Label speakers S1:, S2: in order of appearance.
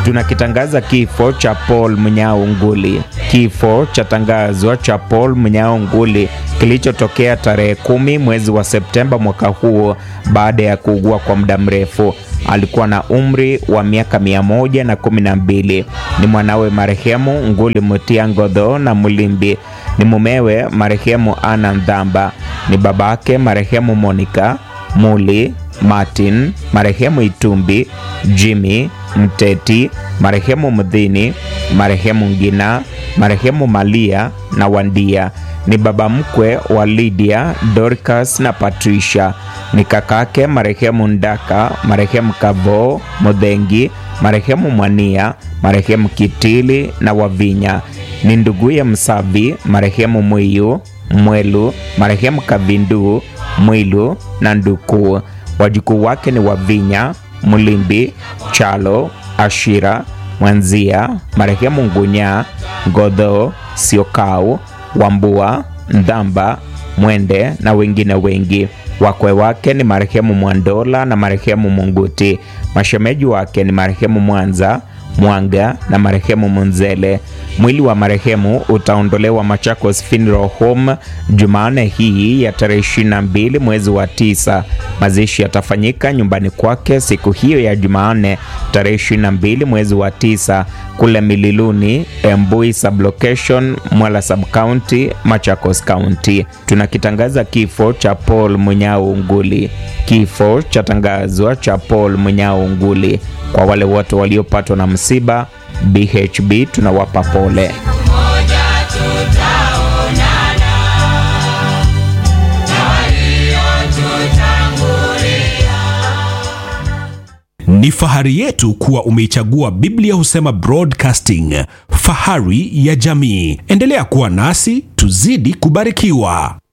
S1: tunakitangaza kifo cha Paul Mnyao Nguli. Kifo cha tangazwa cha Paul Mnyao Nguli kilichotokea tarehe kumi mwezi wa Septemba mwaka huu baada ya kuugua kwa muda mrefu. Alikuwa na umri wa miaka mia moja na kumi na mbili. Ni mwanawe marehemu Nguli Mutia Ngodho na Mulimbi. Ni mumewe marehemu Ana Ndhamba. Ni babake marehemu Monica Muli Martin, marehemu Itumbi, Jimmy Mteti, marehemu Mdhini, marehemu Ngina, marehemu Malia na Wandia. Ni baba mkwe wa Lydia, Dorcas na Patricia. Ni kakake marehemu Ndaka, marehemu Kavo Modhengi, marehemu Mwania, marehemu Kitili na Wavinya. Ni nduguye Msavi, marehemu Mwiyu Mwelu, marehemu Kavindu Mwilu na Nduku. Wajukuu wake ni Wavinya, Mulimbi, Chalo, Ashira, Mwanzia, marehemu Ngunya, Godho, Siokau, Wambua, Ndhamba, Mwende na wengine wengi. Wakwe wake ni marehemu Mwandola na marehemu Munguti. Mashemeji wake ni marehemu Mwanza, Mwanga na marehemu Munzele. Mwili wa marehemu utaondolewa Machakos Funeral Home Jumanne hii ya tarehe 22 mwezi wa tisa. Mazishi yatafanyika nyumbani kwake siku hiyo ya Jumanne tarehe 22 mwezi wa tisa kule Mililuni, Embui sublocation, Mwala subcounty, Machakos County. Tunakitangaza kifo cha Paul Munyao Nguli. Kifo cha tangazwa cha Paul Munyao Nguli. Kwa wale wote waliopatwa na msiba, BHB tunawapa pole.
S2: Ni fahari yetu kuwa umeichagua Biblia Husema Broadcasting, fahari ya jamii. Endelea kuwa nasi, tuzidi kubarikiwa.